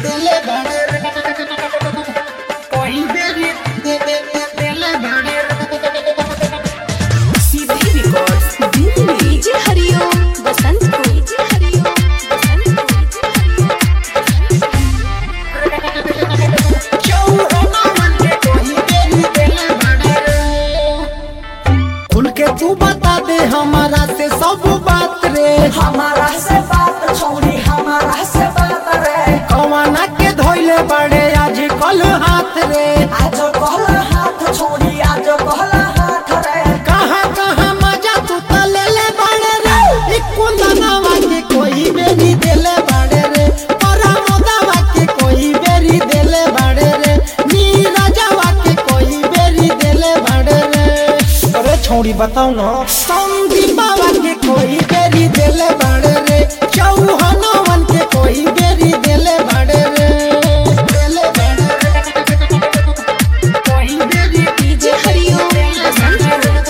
दिले बड़े कोई बेरी दे दे दे दिले बड़े सीधी रिकॉर्ड्स दिल्ली डीजे हरिओम बसंत को डीजे हरिओम बसंत को चौराना मन के कोई बेरी दिले बड़े खुल के तू बता दे हमारा से सब बात रे हमारा से बात छोड़ी हमारा से बात रे कवाना के धोइले बड़े आज कल हाथ रे आज कहला हाथ छोड़ी आज कहला हाथ रे कहाँ कहाँ मजा तू तो ले ले बड़े रे इक्को दनावा के कोई बेरी देले बड़े रे परामोदावा के कोई बेरी देले बड़े रे नीरजवा के कोई बेरी देले बड़े रे अरे छोड़ी बताओ ना संदीप बाबा के कोई बेरी देले बड़े रे चौहानवन के कोई बेरी देले बड़े रे देले बड़े रे कोई बेरी डीजे हरिओम बसंत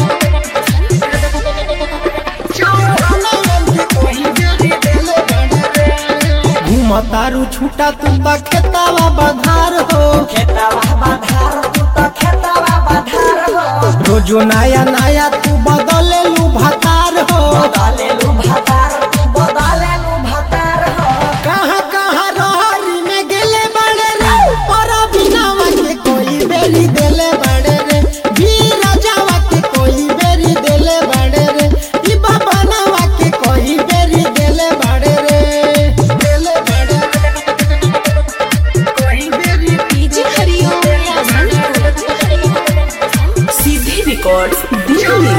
घूमतारू छूटा तू त खेतावा बधार हो खेतावा बाधार तू तो खेतावा बाधार हो रोजो नया नया तू बदले लू भतार हो बदले लू भतार तू बदले लू भतार हो कहाँ कहाँ रहरी में गेले बड़े रे पर बिनावा के कोई बेरी देले बड़े रे वीर जावा के कोई बेरी देले बड़े रे ई बाबा नवा के कोई बेरी देले बड़े रे देले बड़े रे कोई बेरी डीजे हरिओम बसंत को सीधी रिकॉर्ड्स दिल्ली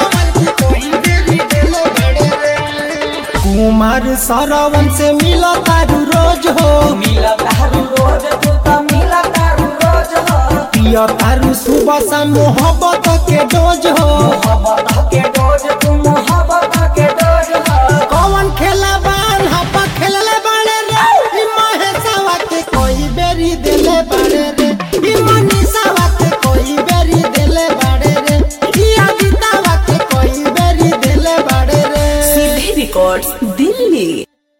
कुमार सरवन से मिलो तारू रोज हो मिला तारू रोज तू तो मिला तारू रोज हो पियो तारू सुबह शाम मोहब्बत के डोज हो मोहब्बत के डोज तू मोहब्बत के डोज हो कौन खेला बान हपा खेलले बड़े रे ई महेशवा के कोई बेरी देले बड़े रे ई मनीषावा के कोई बेरी देले बड़े रे ई अदितावा के कोई बेरी देले बड़े रे सीधी रिकॉर्ड्स दिल्ली